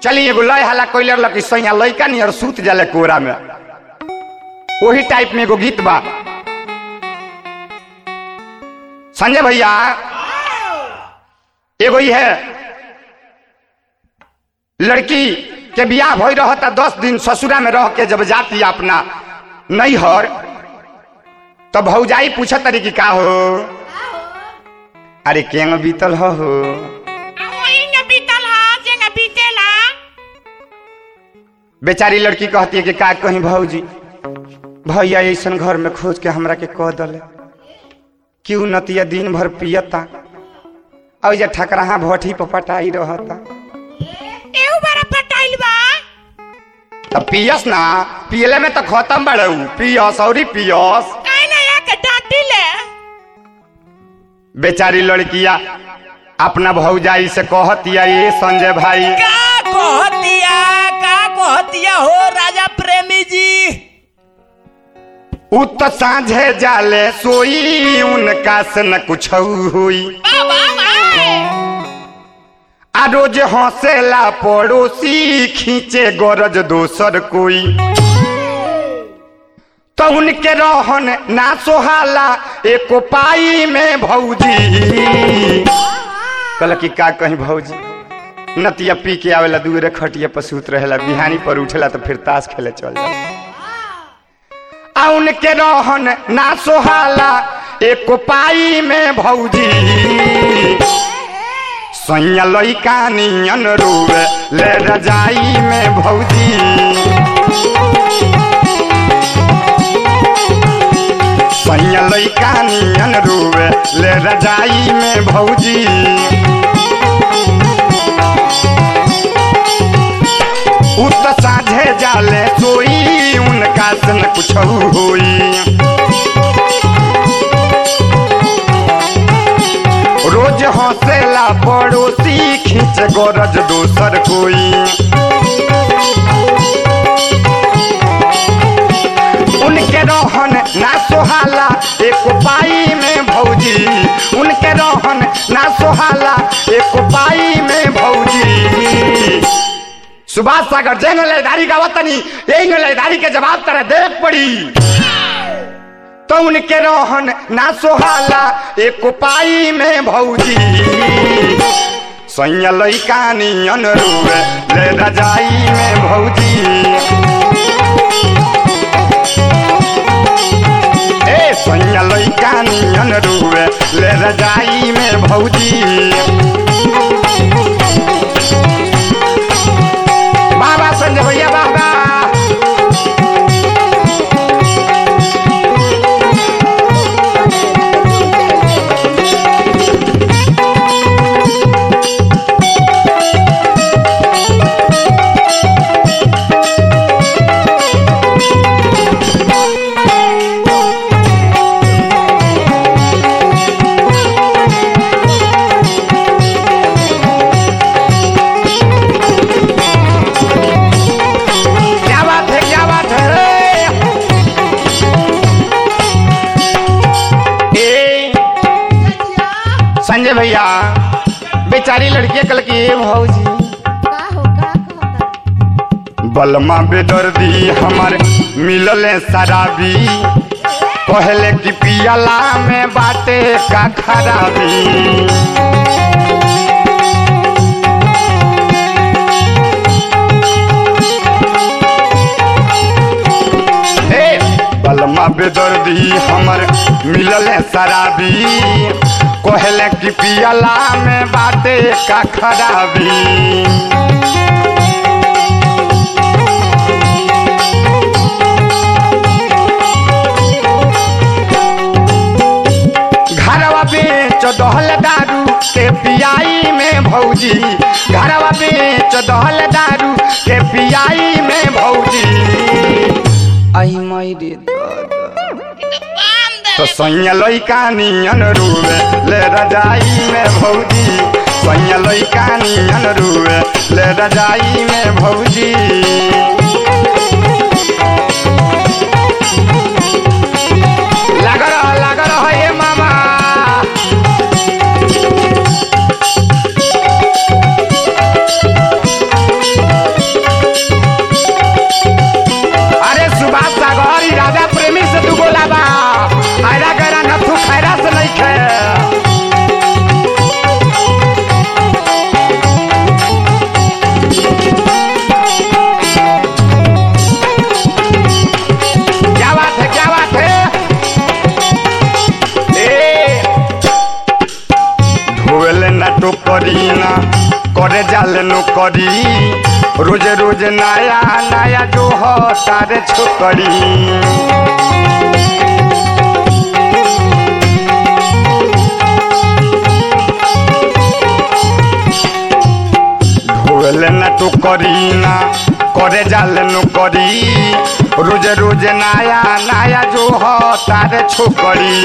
चली एगो लय हाला कोइलर लकी सैया लइका नियर सूत जाले कोरा में वही टाइप में एगो गीत बा संजय भैया एगो ही है लड़की के बियाह हो रहता दस दिन ससुरा में रह के जब जाती अपना नैहर तो भौजाई पूछत तरी कि का हो अरे केंग बीतल हो हो वही बीतल हा जेंगा बीतेला बेचारी लड़की कहती है कि का कहीं भौजी भैया ऐसन घर में खोज के हमरा के कह दले क्यों नतिया दिन भर पियता और जे ठकराहा भट्ठी पर पटाई रहता एहू बड़ा पटाइल बा तो पियस ना पियले में तो खत्म बड़े पियस और पियस काहे ना एक डांटी ले बेचारी लड़किया अपना भौजाई से कहतिया ये संजय भाई का कहतिया का कहतिया हो राजा प्रेमी जी उ तो साझे जाले सोई उनका से न कुछ हुई बाबा भाई आ रोज हंसेला पड़ोसी खींचे गरज दोसर कोई तो उनके रहन ना सोहाला एको पाई में भौजी कल की का कहीं भौजी नतिया पी के आवेला दूरे खटिया पर सूत रहेला बिहानी पर उठेला तो फिर ताश खेले चल जाला आ उनके रहन ना सोहाला एको पाई में भौजी सैया लइका नियन रोवे ले रजाई में भौजी सैया लइका नियन रोवे ले रजाई में भौजी उ तो साझे जाले सोई उनका से न कुछ होई रोज हंसेला पड़ोसी खींच गरज दोसर कोई उनके रहन ना सोहाला एक पाई में भौजी उनके रहन ना सोहाला एक पाई में भौजी सुभाष सागर जैन लयदारी का वतनी यही लयदारी के जवाब तरह देख पड़ी तो उनके रोहन ना सोहाला एक पाई में भौजी सैया लइका नियन रुए ले रजाई में भौजी ए सैया लइका नियन रुए ले रजाई में भौजी बाबा संजय भैया बाबा क्या बात है क्या बात है ए संजय भैया बेचारी लड़की कल की ए भौजी बलमा बेदर्दी हमार मिलल शराबी पहले की पियला में बाटे का खराबी ए बलमा बेदर्दी हमर मिलल शराबी कहले कि पियला में बाटे का खराबी घरवा बेच दहल दारू के पियाई में भौजी घरवा बेच दहल दारू के पियाई में भौजी आई माई रे तो सैया लइका नियन रुए ले रजाई में भौजी सैया लइका नियन रुए ले रजाई में भौजी लग रहा लग रहा हे मामा जाल नौकरी रोज रोज नया नया जो हो तारे छोकरी ঢোলে না তো করি না করে জাল নো করি রোজ রোজ নায়া নায়া जो हो तारे छोकरी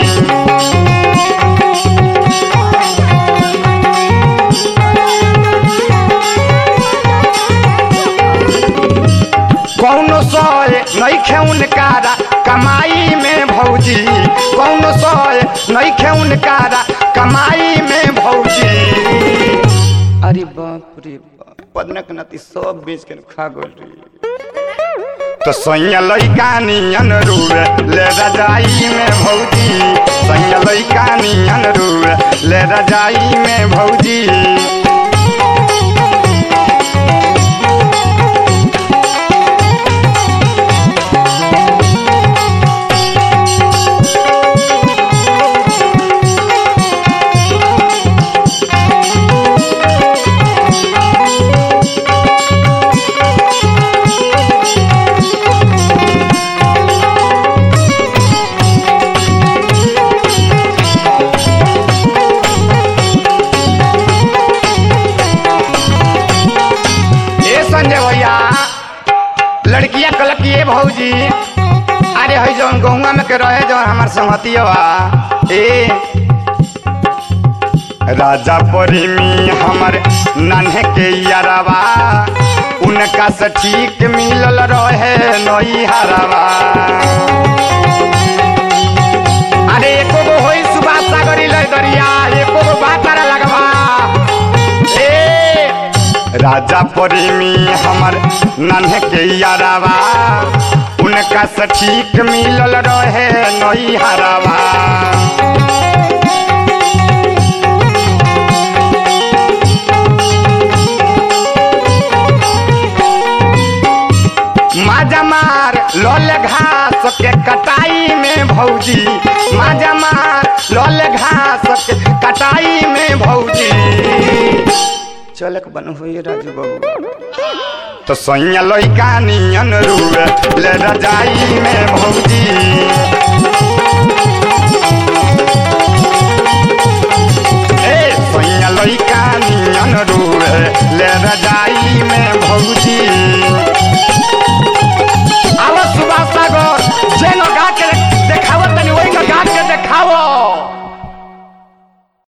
कौनो सोए नहीं खेउन कारा कमाई में भौजी कौनो सोए नहीं खेउन कारा कमाई में भौजी अरे बाप रे बाप पदनक नाती सब बेच के खा गल रे तो सैया लैका नियन रुए ले रजाई में भौजी सैया लैका नियन रुए ले रजाई में भौजी ए संजय भैया लड़किया कलक ये भौजी अरे है जौन गहुआ में के रहे जौन हमार संगतिया ए राजा परिमी हमर नन्हे के यारवा उनका से ठीक मिलल रहे नई हरवा अरे एको गो होई सुभाष सागरी लय दरिया एको गो बातारा लगवा ए राजा परिमी हमर नन्हे के यारावा उनका से ठीक मिलल रहे नई हरावा माजा मार लल घास के कटाई में भौजी माजा मार लल घास के कटाई में भौजी चलक बन हुई राजू बाबू तो सैया लैका नियन रुए ले रजाई में भौजी ए सैया लैका नियन रुए ले रजाई